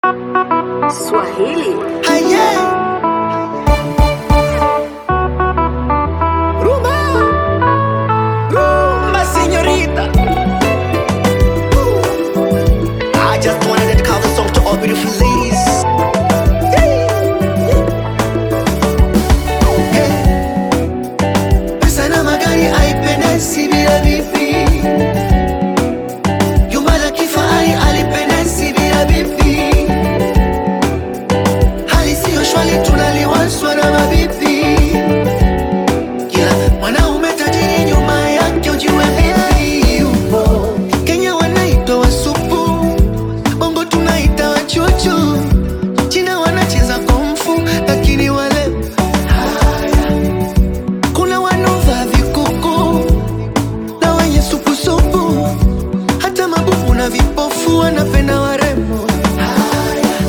Swahili. Aye. Rumba. Rumba, señorita. I just wanna dedicate the song to all beautiful ladies. Hey. Pesa na magari haipendezi bila bibi. Jumba la kifahari halipendezi bila bibi. Hali siyo shwari, tunaliwaswa na mabibi. Kila mwanaume tajiri nyuma yake ujue bibi yupo. Kenya wanaitwa wasupu, Bongo tunaita wachuchu, China wanacheza komfu, lakini wale haya. Kuna wanaovaa vikuku na wenye supusupu, hata mabubu na vipofu wanapenda warembo. Haya.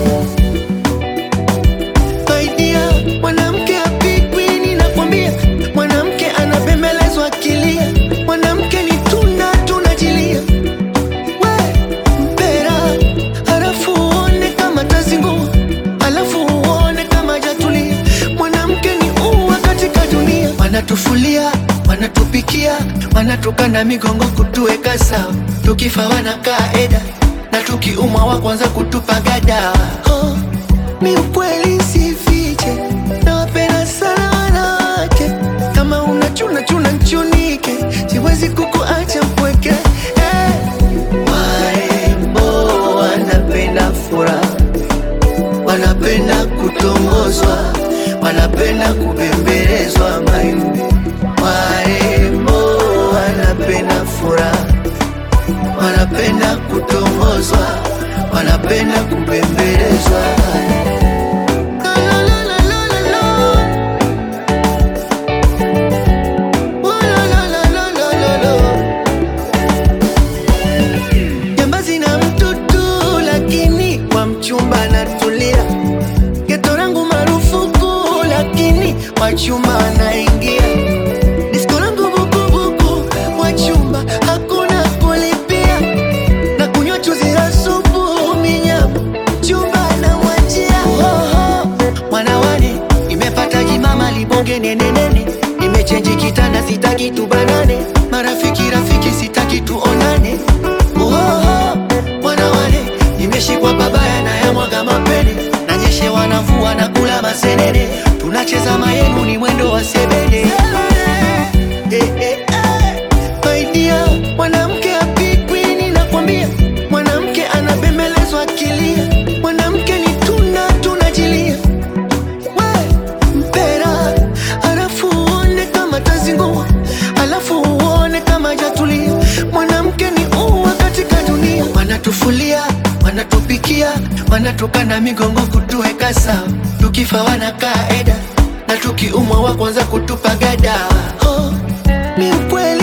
Saidia mwanamke apigwi, ninakwambia mwanamke anabembelezwa akilia, mwanamke ni tunda tunajilia. We mpera, halafu uone kama tazingua, halafu uone kama jatulia. Mwanamke ni ua katika dunia, wanatufulia wanatupikia, wanatukana migongo kutuweka sawa, tukifa wanakaa eda na tukiumwa wa kwanza kutupa gada. Oh, mi ukweli sifiche, nawapenda sana wanawake. Kama unachuna chuna nchunike, siwezi kukuacha mpweke. Eh, warembo wanapenda furaha, wanapenda kutongozwa, wanapenda kubembelezwa mayumbi. Warembo wanapenda furaha wanapenda kutongozwa, wanapenda kubembelezwa. La, la, la, la, la, la, la. Oh, la, la, la, la, la, la, la. Jambazi na mtutu, lakini kwa mchumba natulia. Geto langu marufuku, lakini wachumba anaingia. Disko langu bukubuku, wachumba hakuna kulipia na kunywa chuzi la supu minyama chumba na mwachia Oho, mwanawane nimepata jimama libonge nenenene nimechenji kitanda sitaki tubanane marafiki rafiki sitaki tuonane Oho, mwanawane nimeshikwa babaya na yamwaga mapene nanyeshe wanavua na kula masenene tunacheza mayenu ni mwendo wa sebene Eh, eh, eh. My dear, mwanamke apigwi, ninakwambia mwanamke anabembelezwa akilia, mwanamke ni tunda tunajilia. We mpera, halafu uone kama tazingua, halafu uone kama jatulia. Mwanamke ni ua katika dunia, wanatufulia wanatupikia, wanatukana migongo kutuweka sawa, tukifa wanakaa eda na tukiumwa wa kwanza kutupa gada. Oh, mi ukweli